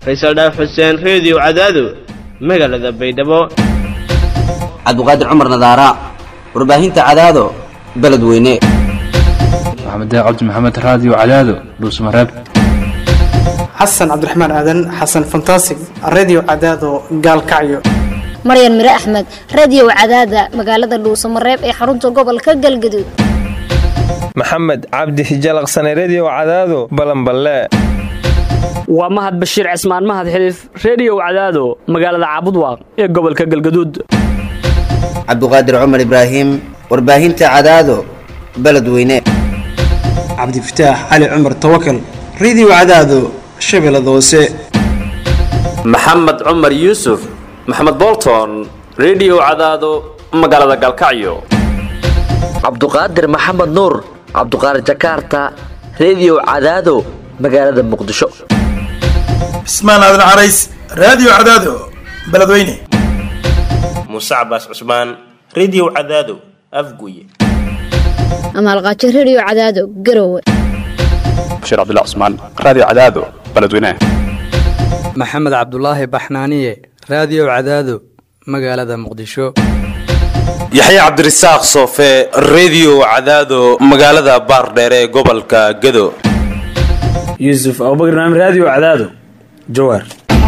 faysal dhaaf xuseen reediyo cadaado magaalada baydhabo cabdiqaadir cumar nadaara warbaahinta cadaado beledweyne maxamed cabdi maxamed raadiyo cadaado dhuusmareeb xasan cabdiraxmaan aadan xasan fantasig redio cadaado gaalkacyo maryan mire axmed radio cadaada magaalada dhuusamareeb ee xarunta gobolka galgaduud maxamed cabdi hijalaqsane redio cadaado balanballe waa mahad bashiir cismaan mahad xiliif reediyow cadaado magaalada caabudwaaq ee gobolka galgaduud cabdiqaadir cumar ibraahim warbaahinta cadaado beledweyne cabdifataax cali cumar tawakal redio cadaado shabeellada hoose maxamed cumar yuusuf maxamed bolton redio cadaado magaalada galkacyo cabduqaadir maxamed nuur cabduqaadir jakaarta redio cadaado magaalada muqdisho cismaan aadan carays raadiyo cadaado beledweyne muuse cabaas cusmaan redio cadaado afguye amaalqaajo redio cadaado garowe bashiir cabdilla cusmaan raadiyo cadaado beledweyne maxamed cabdulaahi baxnaaniye raadiyo cadaado magaalada muqdisho yaxya cabdirasaaq soofe redio cadaado magaalada baardheere ee gobolka gado yuusuf abubakr naam raadiyo cadaado jawaar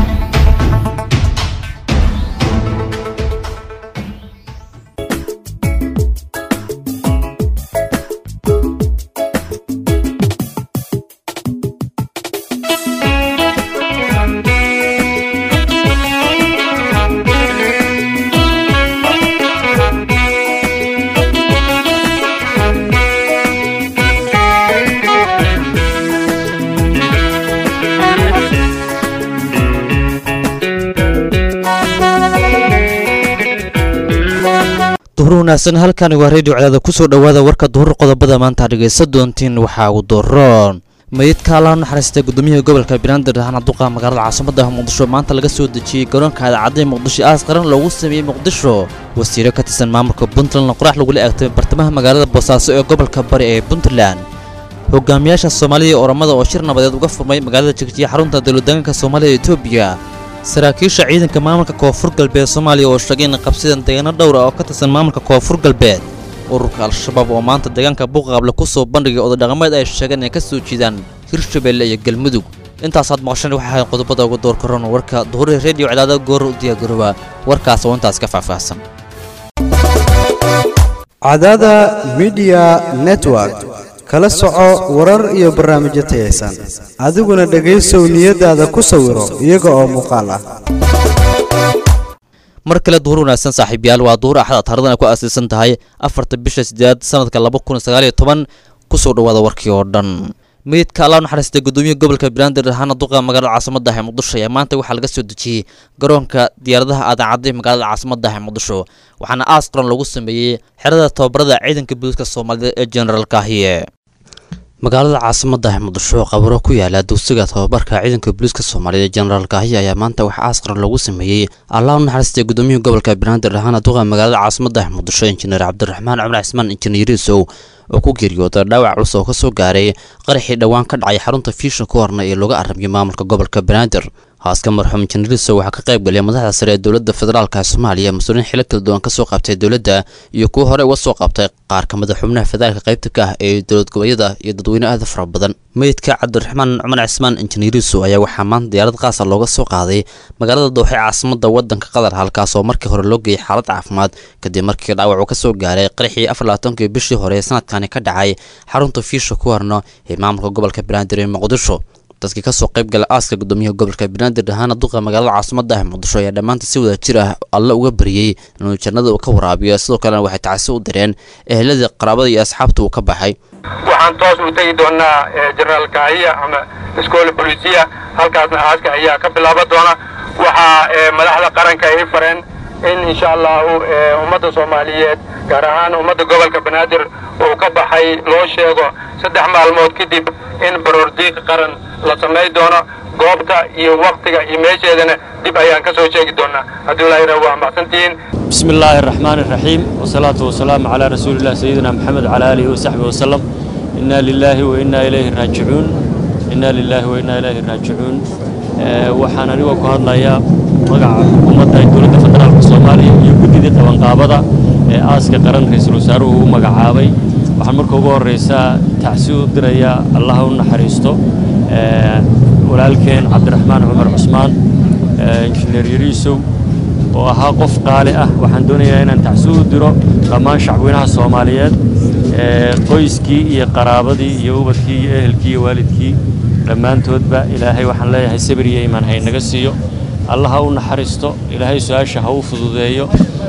duhur wanaagsan halkani waa reediyo cadaada kusoo dhowaada warka duhur qodobada maanta dhegaysa doontiin waxaa ugu doroon mayidka allaha naxariistay gudoomiyaha gobolka banaadir ahna duqa magaalada caasimada muqdisho maanta laga soo dejiyey garoonka idaacadda muqdisho aas qaran loogu sameeyey muqdisho wasiiro ka tirsan maamulka puntlandna qorax lagula eegtay bartamaha magaalada boosaaso ee gobolka bari ee puntland hogaamiyaasha soomaalida iyo oramada oo shir nabadeed uga furmay magaalada jigjiya xarunta dowladdeegaanka soomaalida etoobiya saraakiisha ciidanka maamulka koonfur galbeed soomaaliya oo sheegay in qabsideen deegaano dhowr ah oo ka tirsan maamulka koonfur galbeed ururka al-shabaab oo maanta deegaanka buuqaqable ku soo bandhigay ododhaqameed ay sheegeen inay ka soo jiidaan hirshabeelle iyo galmudug intaasaad maqasheen waxay ahayd qodobada ugu door karoon warka duhuri reediyo cadaada goor u diyaargarooba warkaas oo intaas ka faahfaahsan cadaada midiya network kala soco warar iyo barnaamijyo tayaysan adiguna dhegaysow niyadaada ku sawiro iyaga oo muuqaal ah mar kale duhur wanaagsan saaxiibyaal waa duhur axad taaridan ay ku aasaysan tahay afarta bisha sideed sanadka laba kun sagaaliyo toban kusoo dhawaada warkii oo dhan meydka allah naxariistay gudoomiyaha gobolka banaadir ahaana duqa magaalada caasimada ah ee muqdisho ayaa maanta waxaa laga soo dejiyey garoonka diyaaradaha aadaacadday magaalada caasimada ah ee muqdisho waxaana aas qaran lagu sameeyey xerada tababarada ciidanka booliiska soomaalida ee generaalka ahiye magaalada caasimada ah muqdisho qabaro ku yaala dugsiga tababarka ciidanka booliiska soomaaliya generaalka kaahiya ayaa maanta waxaa aas qaran lagu sameeyey allah u naxariistay gudoomiyaha gobolka banaadir ahaana duqa magaalada caasimada ah muqdisho injineer cabdiraxmaan cumar cismaan injineerisow oo ku geeriyooda dhaawac culus oo ka soo gaaray qaraxii dhowaan ka dhacay xarunta fiisha ku horna ee looga aramiyo maamulka gobolka banaadir haaska marxuum injineerisow waxaa ka qayb galay madaxda sare ee dowladda federaalka soomaaliya mas-uuliyiin xilo kala duwan kasoo qabtay dowladda iyo kuwo hore uga soo qabtay qaar ka mida xubnaha federaalka qaybta ka ah ee dowlad goboleedyada iyo dadweyne aada fara badan meydka cabdiraxmaan cumar cismaan injineeriso ayaa waxaa maanta diyaarad qaasa looga soo qaaday magaalada dooxe caasimada wadanka qatar halkaas oo markii hore loo geeyay xaalad caafimaad kadib markii dhaawac uu ka soo gaaray qaraxii afar labaatankii bishii hore ee sanadkani ka dhacay xarunta fiisha ku horno ee maamulka gobolka banaadir ee muqdisho dadkii kasoo qayb gala aaska gudoomiyaha gobolka banaadir ahaana duqa magaalada caasimada ah muqdisho ayaa dhammaanta si wada jir ah alle uga bariyey inuu jannada uu ka waraabiyo sidoo kalena waxay tacsi u direen eheladii qaraabada iyo asxaabta uu ka baxay waxaan toos u tegi doonaa jenaraal kaahiya ama iskoola bolisiya halkaasna aaska ayaa ka bilaaban doona waxaa madaxda qaranka ay fareen in insha allahu ummadda soomaaliyeed gaar ahaan ummadda gobolka banaadir uu ka baxay loo sheego saddex maalmood kadib in baroordiiq qaran la samay doono goobta iyo waktiga iyo meesheedana dib ayaan ka soo sheegi doonaa haddii ilaahira waa mahadsantihiin بسم الله الرحمن الرحيم والصلاة والسلام على رسول الله سيدنا محمد وعلى آله وصحبه وسلم إنا لله وإنا إليه راجعون إنا لله وإنا إليه راجعون waxaan anigoo ku hadlayaa magaca xukuumadda dowladda federaalka soomaaliya iyo guddidii qabanqaabada ee aaska qaran ra-iisul wasaaruhu u magacaabay waxaan marka ugu horraysaa tacsi u dirayaa allaha u naxariisto walaalkeen cabdiraxmaan cumar cusmaan injineer yariisow oo ahaa qof qaali ah waxaan doonayaa inaan tacsi u diro dhammaan shacweynaha soomaaliyeed qoyskii iyo qaraabadii iyo ubadkii iyo ehelkii iyo waalidkii dhammaantoodba ilaahay waxaan leeyahay sabir iyo imaan haynaga siiyo allaha u naxariisto ilaahay su-aasha ha u fududeeyo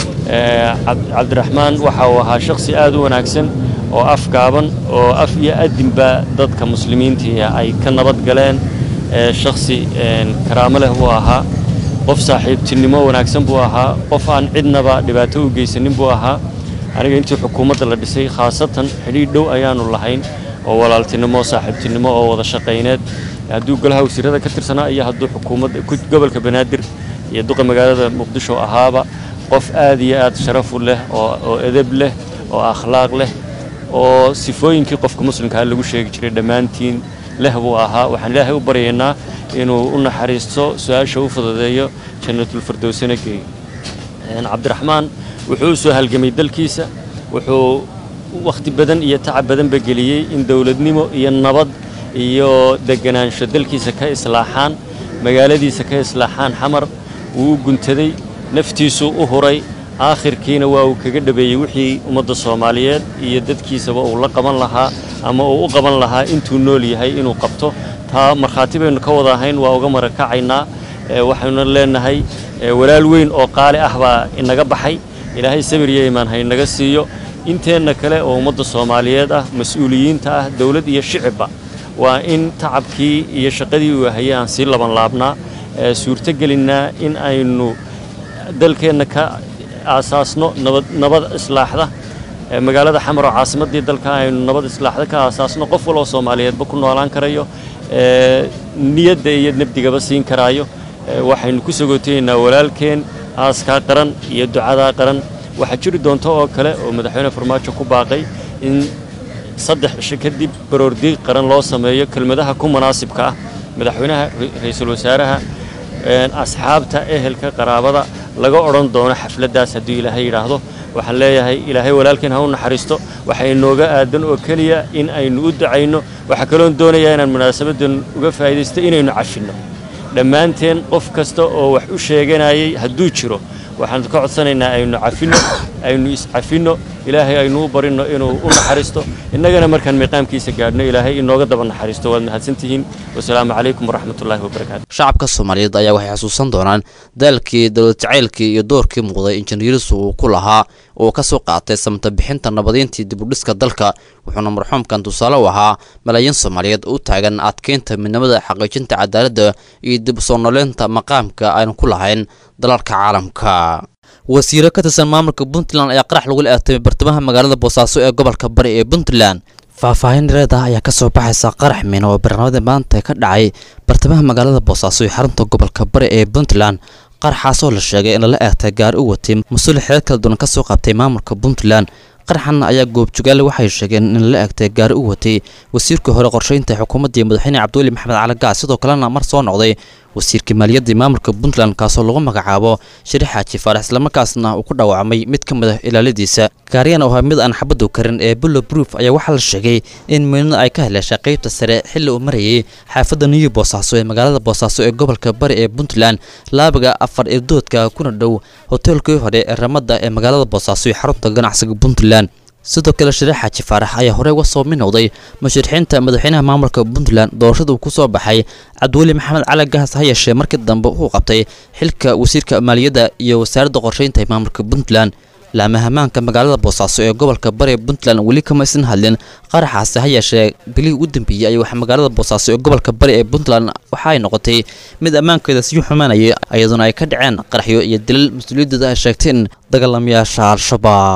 cabdiraxmaan waxa uu ahaa shakhsi aad u wanaagsan oo afgaaban oo af iyo adinba dadka muslimiintii ay ka nabad galeen shakhsi karaamo leh buu ahaa qof saaxiibtinimo wanaagsan buu ahaa qof aan cidnaba dhibaato u geysanin buu ahaa aniga intii xukuumadda la dhisay khaasatan xidhiidh dhow ayaannu lahayn oo walaaltinimo saaxiibtinimo oo wada shaqayneed hadduu golaha wasiirada ka tirsanaa iyo hadduu xukuumadda gobolka banaadir iyo duqa magaalada muqdisho ahaaba qof aad iyo aad sharafu leh oo edeb leh oo akhlaaq leh oo sifooyinkii qofka muslimkaa lagu sheegi jiray dhammaantiin leh buu ahaa waxaan ilaahay u baryaynaa inuu u naxariisto su-aasha u fududeeyo jannatulfirdowsana geeyo cabdiraxmaan wuxuu u soo halgamay dalkiisa wuxuu wakhti badan iyo tacab badanba geliyey in dowladnimo iyo nabad iyo deganaansho dalkiisa ka islaaxaan magaaladiisa ka islaaxaan xamar wuu u guntaday naftiisuu u huray aakhirkiina waa uu kaga dhabeeyey wixii ummadda soomaaliyeed iyo dadkiisaba uu la qaban lahaa ama uu u qaban lahaa intuu nool yahay inuu qabto taa markhaati baynu ka wada ahayn waa uga marakacaynaa waxaynu leenahay walaal weyn oo qaali ah baa inaga baxay ilaahay sabir iyo imaan haynaga siiyo inteenna kale oo ummadda soomaaliyeed ah mas-uuliyiinta ah dowlad iyo shicibba waa in tacabkii iyo shaqadii uu hayay aan sii laban laabnaa suurtogelinnaa in aynu dalkeenna ka aasaasno nabad nabad islaaxda magaalada xamar oo caasimaddii dalka aynu nabad islaaxda ka aasaasno qof waloo soomaaliyeedba ku noolaan karayo niyadda iyo nabdigaba siin karaayo waxaynu ku sagootaynaa walaalkeen aaskaa qaran iyo ducadaa qaran waxaa jiri doonta oo kale oo madaxweyne farmaajo ku baaqay in saddex cisho kadib baroordiiq qaran loo sameeyo kelmadaha ku munaasibka ah madaxweynaha ra-iisul wasaaraha asxaabta ehelka qaraabada laga odhan doono xafladdaas hadduu ilaahay yidhaahdo waxaan leeyahay ilaahay walaalkeen ha u naxariisto waxaa inooga aadan oo keliya in aynu u ducayno waxaa kaloon doonayaa inaan munaasabaddan uga faa'iidaysto inaynu cashinno dhammaanteen qof kasta oo wax u sheeganayay hadduu jiro waxaan ka codsanaynaa aynu cafinno aynu iscafinno ilaahay aynu u barinno inuu u naxariisto innagana markaan miiqaamkiisa gaadhno ilaahay inooga daba naxariisto waad mahadsantihiin wasalaamu calaykum waraxmatullaahi wabarakaatu shacabka soomaaliyeed ayaa waxay xasuusan doonaan daalkii dowlad jacaylkii iyo doorkii muuqday injineerisu uu ku lahaa oo ka soo qaatay samata bixinta nabadiintii dibudhiska dalka wuxuuna marxuumkan tusaale u ahaa malaayiin soomaaliyeed u taagan adkeynta midnimada xaqiijinta cadaaladda iyo dib soo noleynta maqaamka aynu ku lahayn dalalka caalamka wasiiro ka tirsan maamulka puntland ayaa qarax lagu la-aatamay bartamaha magaalada boosaaso ee gobolka bari ee puntland faahfaahin dhereed ah ayaa kasoo baxaysa qarax miino oo barnaamada maanta ka dhacay bartamaha magaalada boosaaso ee xarunta gobolka bari ee puntland qaraxaasoo la sheegay in lala eegtay gaari u watay mas-uul xeer kala duwan ka soo qabtay maamulka puntland qaraxan ayaa goobjogaale waxay sheegeen in lala eegtay gaari u watay wasiirkii hore qorsheynta xukuumaddii madaxweyne cabdiweli maxamed cali gaas sidoo kalena mar soo noqday wasiirkii maaliyaddii maamulka puntland kaasoo lagu magacaabo shariix xaaji faarax islamarkaasna uu ku dhaawacmay mid ka mid ah ilaaladiisa gaariyan oo ahaa mid aan xabadu karin ee bullo brouf ayaa waxaa la sheegay in miinada ay ka heleeshay qaybta sare xilli uu marayay xaafadda new boosaaso ee magaalada boosaaso ee gobolka bari ee puntland laabiga afar irdoodka kuna dhow hoteelkii hore ee ramada ee magaalada boosaaso ee xarunta ganacsiga puntland sidoo kale shariix xaaji faarax ayaa horey uga soo minowday musharixiinta madaxweynaha maamulka puntland doorashada uu ku soo baxay cabdiweli maxamed cali gaas ha yeeshee markii dambe uu qabtay xilka wasiirka maaliyadda iyo wasaaradda qorsheynta ee maamulka puntland laamahamaanka magaalada boosaaso ee gobolka bari puntland weli kama isan hadlin qaraxaasi ha yeeshee bilihii ugu dambeeyey ay wax magaalada boosaaso ee gobolka bari ee puntland waxa ay noqotay mid ammaankeeda sii xumaanayay iyadoona ay ka dhaceen qaraxyo iyo dilal mas-uuliyaddeeda ay sheegteen dagaalamayaasha al-shabaab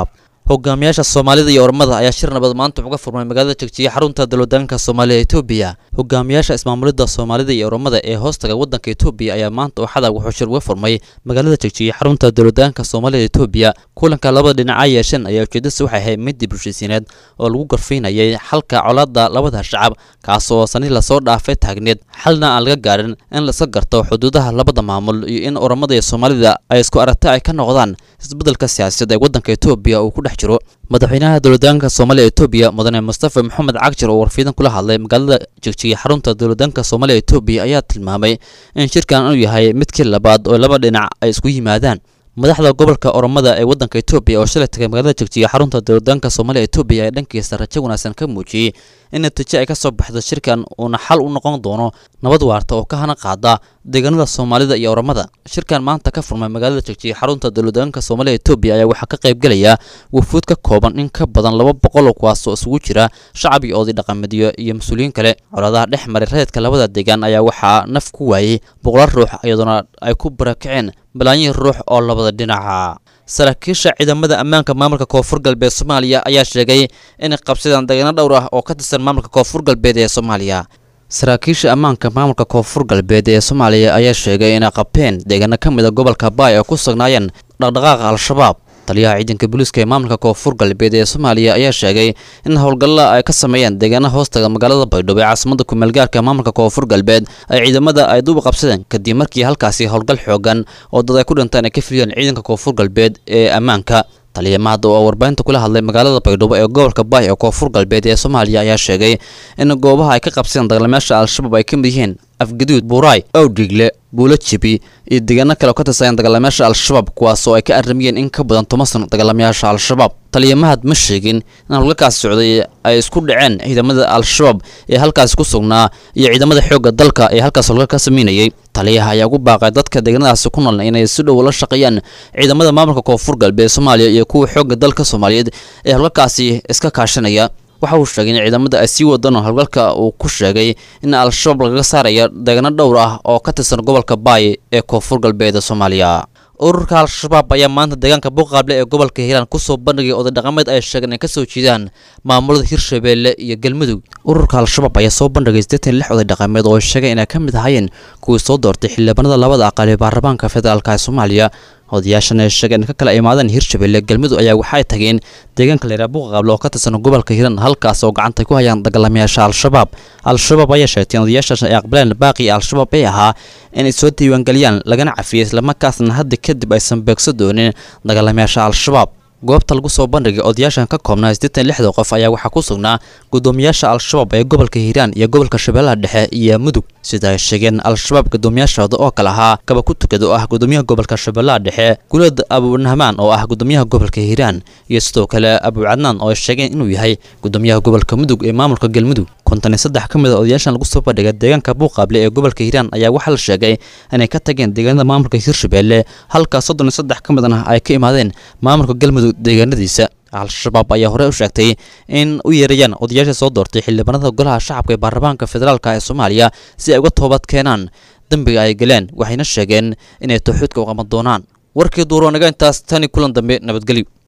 hogaamiyaasha soomaalida iyo ormada ayaa shir nabad maanta uga furmay magaalada jegjiga xarunta dalwadaanka soomaaliya etoobiya hogaamiyaasha ismaamulida soomaalida iyo ormada ee hoostaga wadanka etoobiya ayaa maanta waxada wuxuu shir uga furmay magaalada jegjiga xarunta dalwadaanka soomaalida etoobiya kulanka labada dhinac ay yeesheen ayaa ujeedadiisa waxay ahayd mid dib heshiisiineed oo lagu garfaynayay xalka colaada labada shacab kaas oo sani lasoo dhaafay taagneed xalna aan laga gaarin in laiska garto xuduudaha labada maamul iyo in oromada iyo soomaalida ay isku aragti ay ka noqdaan isbeddelka siyaasadeed ee wadanka etoobiya uu ku dhex jiro madaxweynaha dowladaanka soomaaliya etoobiya mudane mustafa maxamed cagjar oo warfiidan kula hadlay magaalada jegjiga xarunta dowladaanka soomaaliya etoobiya ayaa tilmaamay in shirkan inuu yahay midkii labaad oo laba dhinac ay isku yimaadaan madaxda gobolka oromada ee wadanka etoobiya oo shalay tagay magaalada jegjiga xarunta dowladaanka soomaaliya etoobiya ee dhankiisa rajo wanaagsan ka muujiyey in natiijo ay ka soo baxdo shirkan uuna xal u noqon doono nabad waarta oo ka hana qaada deegaanada soomaalida iyo oromada shirkan maanta ka furmay magaalada jegjiga xarunta dowladaanka soomaaliya etoobiya ayaa waxaa ka qayb gelaya wufuud ka kooban in ka badan laba boqol oo kuwaasoo isugu jira shacab iyo oday dhaqameedyo iyo mas-uuliyiin kale colaadaha dhex maray reedka labada deegaan ayaa waxaa naf ku waayey boqolaal ruux iyadoona ay ku barakaceen balaayiin ruux oo labada dhinaca saraakiisha ciidamada ammaanka maamulka koonfur galbeed soomaaliya ayaa sheegay inay qabsadeen deegaano dhowr ah oo ka tirsan maamulka koonfur galbeed ee soomaaliya saraakiisha ammaanka maamulka koonfur galbeed ee soomaaliya ayaa sheegay inay qabteen deegaano ka mid a gobolka baay oo ku sugnaayeen dhaqdhaqaaqa al-shabaab taliyaha ciidanka booliiska ee maamulka koonfur galbeed ee soomaaliya ayaa sheegay in howlgalla ay ka sameeyeen deegaana hoostaga magaalada baydhabo ee caasimada kumeelgaarka maamulka koonfur galbeed ay ciidamada ay duuba qabsadeen kadib markii halkaasi howlgal xoogan oo dad ay ku dhinteen ay ka filiyeen ciidanka koonfur galbeed ee ammaanka taliya mahad oo warbaahinta kula hadlay magaalada baydhabo ee gobolka baay ee koonfur galbeed ee soomaaliya ayaa sheegay in goobaha ay ka qabsadeen dagaalamayaasha al-shabaab ay ka mid yihiin afgaduud buuraay owdhigle buulo jebi iyo deegaano kale oo ka tirsaneen dagaalamayaasha al-shabaab kuwaasoo ay ka arramiyeen in ka badan toban sano dagaalamayaasha al-shabaab taliya mahad ma sheegin in howlgalkaasi socday ay isku dhaceen ciidamada al-shabaab ee halkaasi ku sugnaa iyo ciidamada xoogga dalka ee halkaas howlgal ka sameynayay taliyaha ayaa ugu baaqay dadka deegaanadaasi ku nool inay si dhow la shaqeeyaan ciidamada maamulka koonfur galbeed soomaaliya iyo kuwa xoogga dalka soomaaliyeed ee howlgalkaasi iska kaashanaya waxa uu sheegay in ciidamada ay sii wadaan howlgalka uu ku sheegay in al-shabaab lagaga saaraya deegaano dhowr ah oo ka tirsan gobolka baay ee koonfur galbeed soomaaliya ururka al-shabaab ayaa maanta deegaanka buuqaable ee gobolka hiiraan kusoo bandhigay oday dhaqameed ay sheegeen ay kasoo jeedaan maamulada hirshabeelle iyo galmudug ururka al-shabaab ayaa soo bandhigay siddeetan lix oday dhaqameed oo sheegay inay ka mid ahaayeen kuwii soo doortay xildhibaanada labada aqal ee baarlamaanka federaalka ee soomaaliya odayaashan ay sheegeen in ka kala imaadeen hirshabeelle galmudug ayaa waxay tageen deegaanka leeraa buuqaable oo ka tirsan gobolka hiiraan halkaas oo gacanta ku hayaan dagaalamayaasha al-shabaab al-shabaab ayaa sheegtay in odayaashaas ay aqbaleen baaqii al-shabaab ee ahaa inay soo diiwaangeliyaan lagana cafiyey islamarkaasna hadda kadib aysan beegso doonin dagaalamayaasha al-shabaab goobta lagu soo bandhigay odayaashan ka koobnaa siddeetan lixda qof ayaa waxaa ku sugnaa guddoomiyaasha al-shabaab ee gobolka hiiraan iyo gobolka shabeellaha dhexe iyo mudug sida ay sheegeen al-shabaab guddoomiyaashooda oo kale ahaa kaba ku tukad oo ah guddoomiyaha gobolka shabeellaha dhexe gulad abunahmaan oo ah guddoomiyaha gobolka hiiraan iyo sidoo kale abucadnaan oo ay sheegeen inuu yahay guddoomiyaha gobolka mudug ee maamulka galmudug konton iyo saddex ka mid a odayaashan lagu soo bandhigay deegaanka buuqaable ee gobolka hiiraan ayaa waxaa la sheegay inay ka tageen deegaanada maamulka hirshabeelle halka soddon iyo saddex ka midna ay ka imaadeen maamulka galmudug deegaanadiisa al-shabaab ayaa horey u sheegtay in u yeerayaan odayaasha soo doortay xildhibaanada golaha shacabka ee baarlamaanka federaalka ee soomaaliya si ay uga toobad keenaan dembiga ay galeen waxayna sheegeen inay tawxiidka u qaban doonaan warkii duuro naga intaas tani kulan dambe nabadgelyo